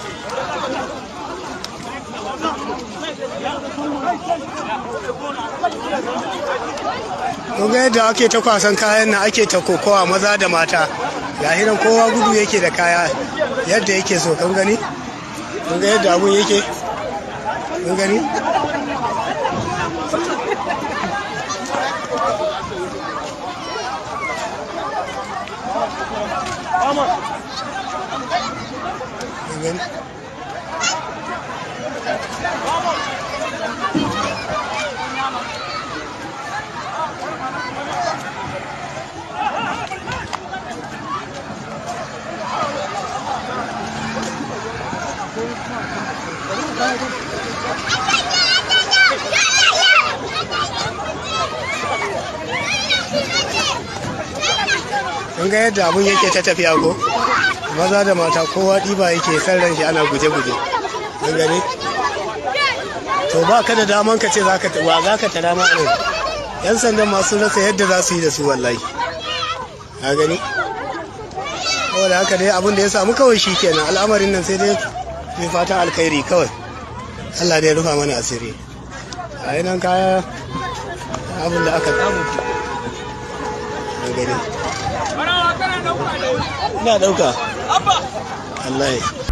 kun ga yadda ake ta kwasan kayan nan ake ta kokowa maza da mata ga hinan kowa gudu yake da kaya yadda yake so kun gani kun ga yadda abun yake kun gani kun gani kun ga yadda abun yake ta tafiya ko maza da mata kowa ɗiba yake san ran shi ana guje-guje kun gani to ba ka da daman ka ce za ka wa za ka tara ma ne yan sandan masu rasa yadda za su yi da su wallahi ka gani saboda haka dai abin da ya samu kawai shi kenan al'amarin nan sai dai mai fatan alkhairi kawai Allah dai rufa mana asiri a yi nan kaya abin da aka samu ka gani ina dauka Allah